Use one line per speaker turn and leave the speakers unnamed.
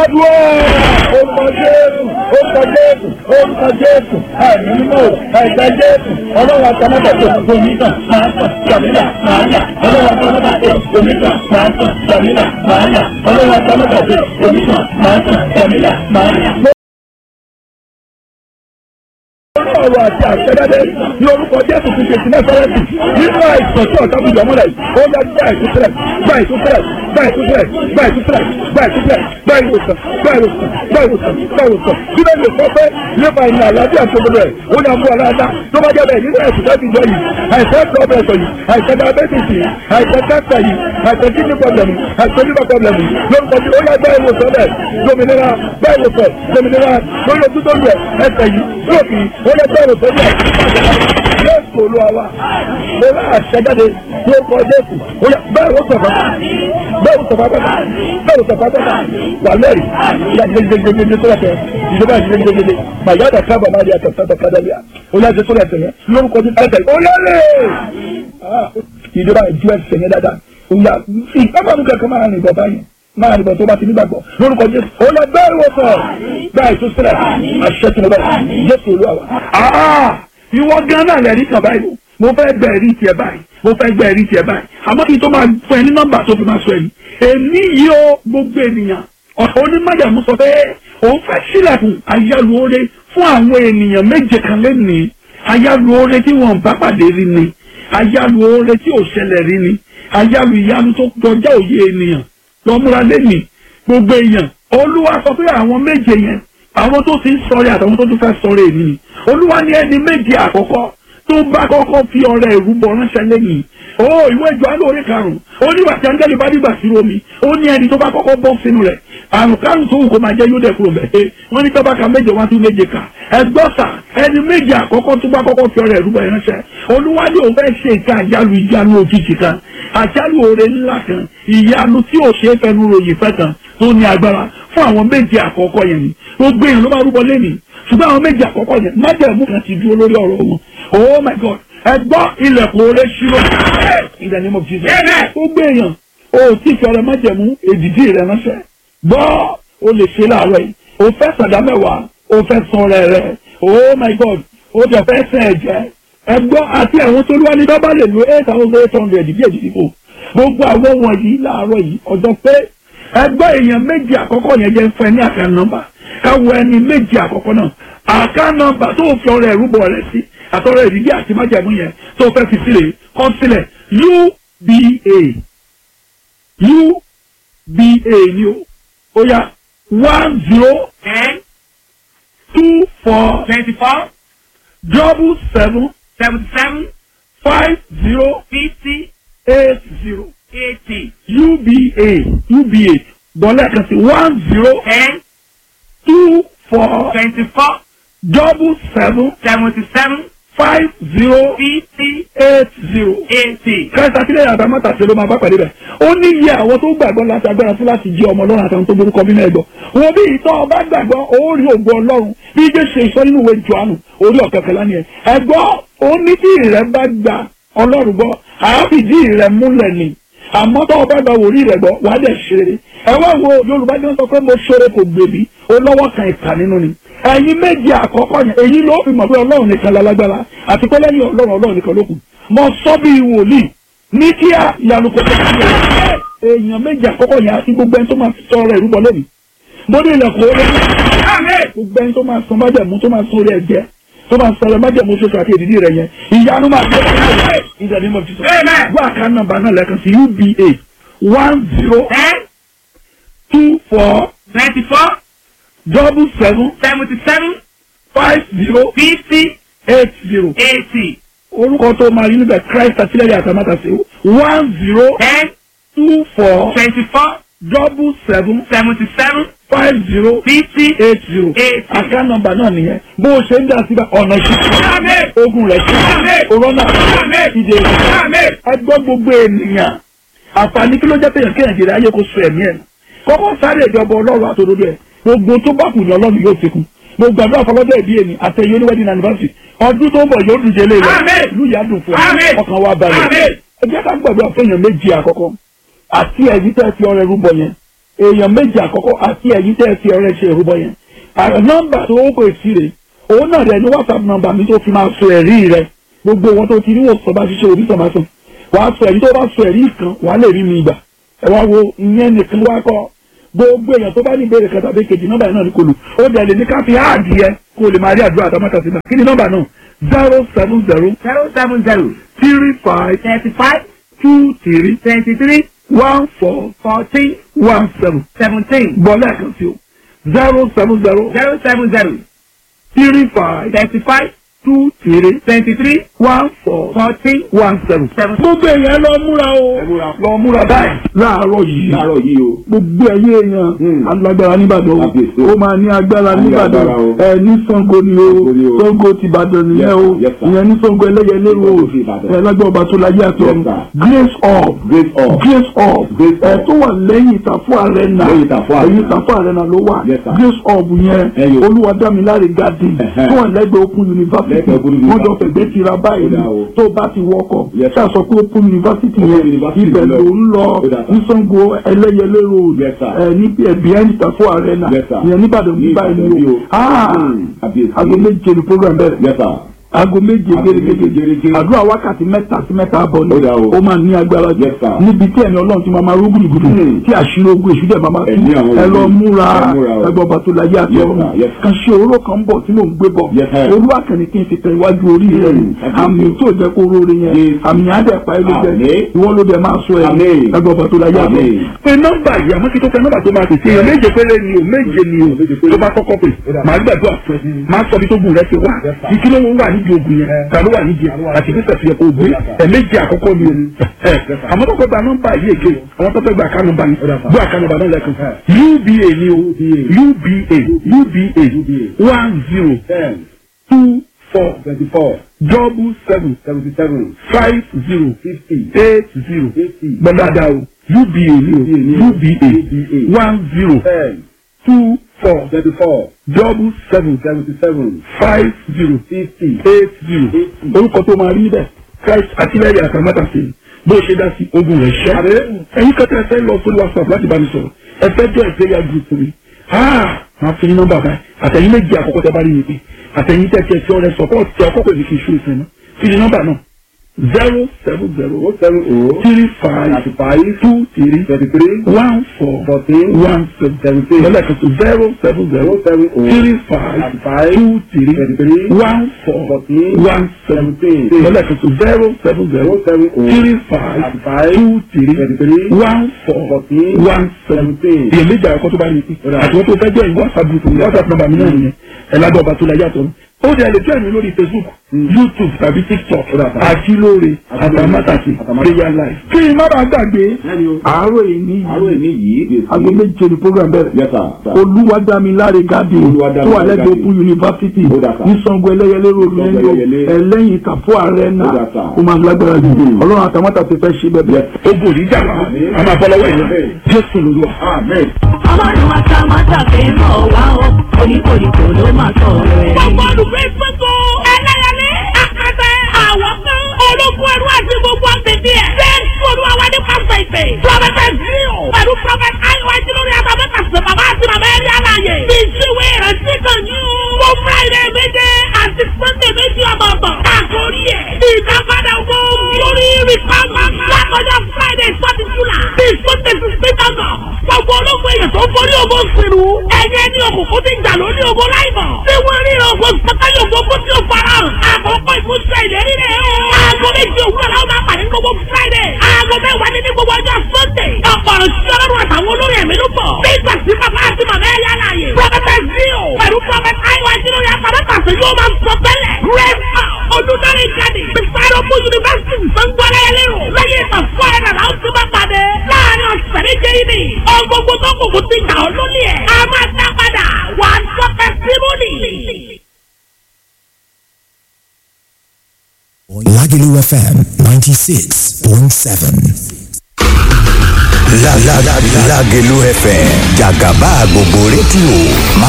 gbàdúrà orúkọ jésù orúkọ jésù orúkọ jésù àìní mímọ́ ẹ̀jẹ̀ jésù ọlọ́run àtàmọ́tàtò onígbà máa tàn jàmílà máa yà ọlọ́run àtàmọ́tàtò onígbà máa tàn jàmílà máa yà ọlọ́run àtàmọ́tàtò onígbà máa tàn jàmílà máa yà ọ̀rọ̀ àti àṣẹjáde ní orúkọ jésù ti ṣe sílẹ̀ fẹ́rẹ́sì nínú àìsàn tí ọ̀tá fi jọmọ́lẹ̀ ó yá gbá ìtúsílẹ̀ gbá ìtúsílẹ̀ gbá ìtúsílẹ̀ gbá ìtúsílẹ̀ gbá ìtúsílẹ̀ gbá ìwòsàn gbá ìwòsàn gbá ìwòsàn gbá ìwòsàn bí bẹ́ẹ̀ lè sọ pé nípa ìrìn àlàáfíà tó gbọdọ̀ ẹ̀ ó ní àmú aláàdá tó bá jẹ́ bẹ́ẹ̀ nínú ẹ̀sùn tó ti jọ yìí àìsàn pọ́blẹ̀sọ̀ yìí àìsàn diabetes yìí àìsàn cancer yìí àìsàn kidney problem yìí àìsàn liver problem yìí lórúkọ tí ó yá gbá ìwòsàn bẹ́ẹ̀ dominira gbá ìwòsàn dominira lórí ojú tó lù ẹ̀ ẹsẹ̀ yìí lóòkì ó yẹ gbá ìwòsàn bẹ́ẹ̀ jésù olúwa wa mo rà àṣẹjáde ní orúkọ jésù ó yẹ bẹ́ẹ̀ ó sọ̀fà bẹ́ẹ̀ ó sọ̀fà bẹ́ẹ̀ bẹ́ẹ̀ ó sọ̀fà bẹ́ẹ̀ wà lẹ́rìí ìyá gidigidi tó lẹ́tẹ̀ ìjọba gidigidi màyà dà kábà má di àtẹ̀sátẹ̀ kádàlíà ó yẹ àti tó lẹ́tẹ̀ yẹn lórúkọ jésù ẹ̀tẹ̀ ó lẹ́rìí ìjọba ìjú ẹsẹ̀ yẹn dáadáa ó yà ìpápánu kẹ̀kẹ́ máa rìn bọ̀ báyìí máa rìn bọ̀ tó bá ti nígbàgbọ́ lórúkọ jésù ó lọ bẹ́ẹ̀ wò sọ̀ báyìí tó sílẹ̀ àṣẹ tó lọ bẹ́ẹ̀ jésù olúwa wa ìwọ gan náà lẹ́rìí kan báyìí mo fẹ́ gbẹ ẹ̀rí tiẹ̀ báyìí mo fẹ́ gbẹ ẹ̀rí tiẹ̀ báyìí àmọ́ kí n tó máa fún ẹ ní nọ́mbà tó fi máa sọ ẹ̀rí èmi yìí ó gbogbo ènìyàn ọ̀sán onímọ̀jàmú sọ pé òun fẹ́ sílẹ̀kùn ayálùore fún àwọn ènìyàn méje kan lẹ́nìí ayálùore tí wọ́n bá pàdé rí ni ayálùore tí ò ṣẹlẹ̀ rí ni ayálù ìyanu tó kọjá òye ènìyàn lọ́múra lẹ́nìí gbogbo èèyàn olúwa sọ pé àwọn méje yẹn àwọn tó ti ń sọ̀rẹ́ àtàwọn tó tún fẹ́ sọ̀rẹ́ èmi ni olúwa ní ẹni méje àkọ́kọ́ tó bá kọ́kọ́ fi ọrẹ ìrúbọ ránṣẹ́ lẹ́yìn ó ìwé ìjọ alóore karùn-ún ó ní wàtí áńgẹ́lì bá dìgbà sí omi ó ní ẹni tó bá kọ́kọ́ bọ́ sínú rẹ̀ àrùn karùn tó wù kó máa jẹ́ yóò dẹ̀ kúrò bẹ́ẹ̀ wọ́n ní tọ́ba ka méje wá tún méje kà ẹgbọ́sà ẹni méje àkọ́kọ́ tó bá kọ́kọ́ fi ọrẹ ìrúbọ ránṣẹ́ olúwa ní òun fẹ́ ṣe ìka àjálù ìjánu òjijì kan àjálù oore ńlá kan ìyanu tí ò ṣe é fẹnu ròyìn fẹ́ kan tó ní agbára fún àwọn méje àkọ́kọ́ yẹn ni gbogbo èèyàn ló máa rúbọ lẹ́nìí ṣùgbọ́n àwọn méje àkọ́kọ́ yẹn májẹ̀mú kan ti dúró lórí ọ̀rọ̀ wọn oh my god ẹ gbọ́ ilẹ̀kùn oore ṣírò in the name of jesus gbogbo èèyàn o tí fi ọrẹ májẹ̀mú èdìdí rẹ ránṣẹ́ gbọ́ o lè ṣe láàárọ̀ yìí o fẹ́ sàdá mẹ́wàá o fẹ́ san rẹ̀ rẹ̀ oh my god o jẹ fẹ́ sẹ́ ẹ̀jẹ̀ ẹ gbọ́ àti àwọn tó lúwa ní bábá lè lo eight thousand eight hundred bí èdìdí kò gbogbo àwọn wọ̀nyí láàárọ̀ yìí ọjọ́ pé ẹgbẹ́ èèyàn méjì àkọ́kọ́ yẹn jẹ́ fún ẹ ní àká nọ́mbà káwọ ẹni méjì àkọ́kọ́ náà àká nọ́mbà tó fi ọrẹ ìrúbọ rẹ sí àtọrẹ ìdílé àti májàmú yẹn tó fẹ́ fi sílẹ̀ kọ́ sílẹ̀ uba uba ni o ó yá one zero
ten
two four
twenty-four
double seven
seventy-seven
five zero
fifty
eight zero
eighty
uba uba gbọ́lẹ̀ kan sí one zero
ten
two four
twenty-four
double seven
seventy-seven
five zero
fifty
eight zero.
eighty.
Christ àtìlẹ́yìn àtàmọ́tà ṣe ló máa bá pàdé bẹ̀. ó ní iye àwọn tó gbàgbọ́ láti agbára fún láti jẹ́ ọmọ ọlọ́run àtàwọn tó borúkọ bí náà gbọ́. wo bí ìtọ́ ọba gbàgbọ́ ó rí ògo ọlọ́run bí ijé ṣe ìsọ nínú ìwé Jòhánù orí ọ̀kẹ́kẹ́ lánìí ẹ̀. ẹ̀gbọ́ ó ní tí ìrẹ́ bá gba ọlọ́run gbọ́ àáfìdí ìrẹ́ múlẹ̀ ni àmọ́ tó o bá gba wòlíì rẹ̀ gbọ́ wàá dẹ̀ ṣeré ẹ wá wo yorùbá jẹ́ sọ pé mo ṣeré kò gbèbí ó lọ́wọ́ kan ìkà nínú ni ẹ̀yin méjì àkọ́kọ́ yẹn èyí ló fi mọ̀ pé ọlọ́run nìkan lálágbára àti pé lẹ́yìn ọlọ́run ọlọ́run nìkan ló kù mo sọ bí wòlíì ní kíá ìyanu kò tó kí ẹ èèyàn méjì àkọ́kọ́ yẹn àti gbogbo ẹni tó máa sọ ọ̀rọ̀ ìrúbọ lónìí mo ní ilẹ̀kùn ó lé gbogbo ẹni tó máa san májẹ̀mú tó máa san orí ẹ̀jẹ̀ tó máa sọ̀rọ̀ májẹ̀mú ṣoṣo àti èdìdí rẹ̀ yẹn ìyanu máa gbé ìdàdí mọ̀ fi sọ wá àká nọ́mbà náà lẹ́ẹ̀kan sí uba one zero
ten
two four
twenty-four
double seven
seventy-seven
five zero
fifty
eight zero
eighty
orúkọ tó máa rí níbẹ̀ Christ àtìlẹ́yìn àtàmátàsé one zero
ten
two four
twenty-four
double seven
seventy-seven
five zero
fifty
eight zero
eighty.
àká nọ́mbà náà nìyẹn bó o ṣe ń dà síbẹ̀ ọ̀nà ìṣẹ́ ogun rẹ̀ ṣe òrọ́nà ìdè ẹgbọ́ gbogbo ènìyàn àǹfààní kí ló jẹ́ pé yàn kéèyàn ayé kó so ẹ̀mí ẹ̀ kọ́kọ́ sáré ìjọba ọlọ́run àtòdodo ẹ̀ gbogbo tó bá kù ní ọlọ́run yóò fi kún gbogbo àdúrà fọlọ́dọ̀ ìbí ẹni àtẹ̀yẹ oníwẹ́dìn anniversary ọdún tó ń bọ̀ yóò dùn jẹ́lé rẹ̀ ìlú yà dùn fún ẹ ọkàn wa balẹ̀ ẹ jẹ́ ká gbàdúrà fẹ́yàn méjì àkọ́kọ́ àti ẹ̀yìn tẹ́ fi ọrẹ rúbọ yẹn èèyàn méjì àkọ́kọ́ àti ẹ̀yìn tẹ́ ẹ fi ọrẹ ṣe ìrúbọ yẹn àrẹ nọ́mbà tó ó pè sí rè òun náà rẹ ní whatsapp nọ́mbà mi tó fi máa sọ ẹ̀rí rẹ gbogbo wọn tó ti rí wòsàn bá ṣiṣẹ́ òbí sọ̀bá sùn wàá sọ ẹ̀rí tó bá sọ ẹ̀rí kan wàá lè rí mi gbà ẹ wá wo ìyẹn nìkan wá kọ́ gbogbo èèyàn tó bá ní ìbéèrè kan tàbí kejì nọ́mbà yẹn náà ní kò lù ó dẹ̀ lè ní ká fi áàdì yẹ kó o lè máa rí àdúrà àtàmọ́tà sí náà kí ni nọ́mbà náà zero seven zero
zero seven zero
three five
thirty five
two three
twenty three
one four
fourteen
one seven
seventeen
bọ́ lẹ́ẹ̀kan sí o zero seven zero
zero seven zero
three five
thirty five
two three
twenty three
one four
fourteen
one seven.
seven.
gbogbo èèyàn lọ múra o
Ẹ múra.
lọ múra báyìí láàárọ̀ yìí
láàárọ̀ yìí o.
gbogbo ẹ̀yin èèyàn
Hmm.
alágbára nìbàdàn o
Kábíyèsí.
ó máa ní agbára
A ní
nìbàdàn
agbára o.
ẹ ní Ṣàngó ni o
Ṣàngó ni o.
Ṣàngó ti Ìbàdàn nìyẹn
Yes,
o
sir. Yes, sir.
ìyẹn ní Ṣàngó ẹlẹ́yẹlé o
Ṣàngó ti Ìbàdàn.
ẹ lágbára ọba tó láyé àti
Yes,
ọ̀run
sir.
grace up
Grace up.
grace up
Grace
ẹ
up.
tó wà lẹ́yìn ìtàfọ́ arena
Lẹ́yìn Ìtàfọ́ Arena.
ẹ̀yìn ìtàfọ́ arena ló wà
Yes, sir.
grace up yẹn
Ẹyọ.
olúwadámiláre garden
Ẹ̀hẹ́.
tó wà lẹ́gbẹ̀ẹ́ open university
Lẹ́gbẹ̀ẹ́ Open
wọ́n jọ
University.
fẹ̀gbẹ́ tira báyìí
Ó dà o.
tó bá ti wọkọ̀
Yes, sir.
ṣáà sọ pé open university
Open
yẹn
University
ibẹ̀
lọ.
ló ń lọ
Ó dà, sir.
ní Ṣàngó ẹlẹ́yẹlé road
Yes, sir.
ẹ ní behind ìtàfọ́ arena
Yes, sir.
ìyẹn níbàdàn
Ní
ní
Ìbàdàn
báyìí
bí
ni
o.
o Ah,
Hmm. Kábíyèsí.
aago méje ni program bẹ̀rẹ̀
Yes, sir.
aago méje
Aago méje
gẹ́gẹ́
gẹ́gẹ́.
àdúrà wákàtí mẹ́ta sí mẹ́ta àbọ̀ ni
Ó dà o.
ó máa ní agbára jù
Yes, sir.
níbi tí ẹ̀mí ọlọ́run ti máa máa rúgùn ìgùdù
Hmm.
tí àṣírí ogun èṣù dẹ̀ máa máa tú
Ẹ̀mí àwọn
ẹ lọ
wòlíì.
múra
Ẹ múra o.
ẹgbẹ́ ọba tó láyé àti
Yes,
ọ̀run
sir. Yes, sir.
kan ṣe oró kan ń bọ̀ tí mò ń gbé bọ̀
Yes, sir.
orú àkànní kí n fi tẹ iwájú orí rẹ̀
Hmm.
àmì tó jẹ́ kó róore yẹn
Yes.
àmì àdẹ̀pá ẹ̀ ló jẹ́
Àmín.
ìwọ ló dẹ̀ máa sọ ẹ̀
Àmín.
ẹgbẹ́ ọba tó láyé àti ọ̀run.
Àmín.
pé nọ́mbà yìí àmọ́ kí tó fẹ́ nọ́mbà tó máa tètè yàn méje péré ni o méje ni o
Méje péré.
tó bá kọ́kọ́ pè máa gbàdúrà fún ẹ máa sọ bí tó gùn rẹ ti wá
Yes, sir.
ìkíló wo wà nídìí ogun yẹn ta ló wà nídìí ẹ àti bí sẹ̀fì yẹ kó gbé ẹ̀méjì àkọ́kọ́ ni o ẹ̀ àmọ́ tó fẹ́ gba nọ́mbà yìí èké àwọn tó fẹ́ gba àká nọ́mbà yìí gbọ́ àká nọ́mbà náà lẹ́kùn uba ni o uba uba one zero
Ten.
two four
Twenty-four.
double seven
Seventy-seven.
five zero
Fifty.
eight zero
Eighty.
gbọ́dọ̀dà o uba ni o uba one zero
Ten.
two four
Twenty-four.
double seven
Seventy-seven.
five zero
Fifty.
eight zero orúkọ tó máa rí bẹ́ẹ̀ christ àtìlẹ́yìn àtàmátà sí i bó ṣe dá sí ogun rẹ̀ ṣẹ́ ẹ̀yin kẹta ẹ fẹ́ lọ sórí whatsapp láti bá mi sọ̀rọ̀ ẹ fẹ́ jọ ìpẹ́yà group mi máa fi nọ́mbà báyìí àtẹ̀yìn méjì àkọ́kọ́ tẹ bá rí mi pé àtẹ̀yìn tẹ̀ tiẹ̀ tí ọ̀rẹ́ support tí ọkọ̀ pẹ̀lú kì í ṣú ìfẹ́ náà fi ní nọ́mbà náà zero seven zero
O seven O.
three five
Thirty-five.
two three
Thirty-three.
one four
Fourteen.
one seven
Seventeen.
lọ́lẹ́kan tó zero seven zero
O seven O.
three five
Thirty-five.
two three
Thirty-three.
one four
Fourteen.
one seven
Seventeen.
lọ́lẹ́kan tó zero seven zero
O seven O.
three five
Thirty-five.
two three
Thirty-three.
one four
Fourteen.
one seven
Seventeen.
èyí méjì àkọ́kọ́ tó bá rí i
Ó dáa.
àti wọ́n tó fẹ́ jẹ́ ìwọ whatsapp group mi whatsapp number mi náà nìyẹn ẹ̀ lábẹ́ ọba tó la yàtọ̀ ó dẹ̀ lè join mi lórí facebook youtube tàbí tiktok
Ó dáa.
àjílóore àtàmátàsí
Àtàmátàsí.
prayer life. kí n má bàa gbàgbé
Bẹ́ẹ̀ni o.
àárọ̀ yìí ní
Àárọ̀ èmi yìí.
aago méje ni program bẹ̀rẹ̀
Yes, sir. sir.
olúwadámiláre gàdé
Olúwadámiláre
tó wà lẹ́gbẹ̀ẹ́
Garden.
open university
Ó dà sá.
ní Ṣàngó ẹlẹ́yẹlé road
Ṣàngó
lẹ́yìn
Ẹlẹ́yẹlé.
ẹlẹ́yìn ìtàfọ́ àrẹ́nà
Ó dà sá.
ó máa lágbára jù
Mm.
ọlọ́run àtàmọ́tà ti fẹ́ ṣe bẹ́ẹ̀
Yes.
ogun òní jà wá
Àmín.
a máa bọ́ lọ́wọ́ ìyẹn
Àmín.
jésù lóluwà.
Amen.
ọlọ́run àtàmátà fi ń bọ̀ wá o oníkòríkò ló máa sọ rẹ̀.
gbogbo olùgbé gbogbo ẹlẹ́yẹlé àkàtẹ àwọn kan ológun ẹrú àti gbogbo àgbègbè ẹ̀. jésù olúwa wa ní pásítọ̀ ìpè. prọfẹtẹ zio pẹ̀lú prọfẹtẹ ayiwa ìdílórí àtàwọn pàṣẹ bàbá àti màmá ẹ̀rí àlàyé. bí ìṣúwé rẹ̀ sí kan ní o. mo friday méje àti sunday méjì ọmọọmọ. àkórí ẹ̀ ìdápadà owó lórí rìpámà. lákọjá friday forty july. bí sunday sixteen august. gbogbo ológun èèyàn tó ń borí ogun sínú. ẹ̀yẹ ní òkùnkùn ti jà lórí ogun láìmọ̀. tí wọ́n rí ogun sọ́kàlì ogun kó tí ó fara hàn. àkókò ìmúṣẹ ìlérí rẹ̀ o. aago méjì òwúrọ̀ làwọn máa pàdé ní gbogbo friday. aago mẹ́wàá ní ní gbogbo ọjọ́ sunday. ọ̀pọ̀ ìṣẹ́ ọlọ́run àtàwọn olórí ẹ̀mí ló bọ̀. nígbà tí bàbá àti màmá ẹ̀ yá láàyè. prọfẹtẹ zio pẹ̀lú prọfẹtẹ ayiwa ìdílórí àtàlẹ́kàsẹ̀ yóò máa sọ tẹ́lẹ̀. rẹ́ẹ̀mà olùdarí jáde. biside open university sangbọ́lá ẹlẹ́rọ. lẹ́yìn ìgbà fún ẹ̀ nàlá ó ti máa pàdé. láàrin ọ̀sẹ̀ méje yìí ni. ọgbogbo tó kùkù ti gbà ọ́ lólè ẹ̀. a máa dá padà. wà á sọ testimony.
Lagelu FM 96.7.
La la la Lagelu FM Jagaba gbogbo rédíò máa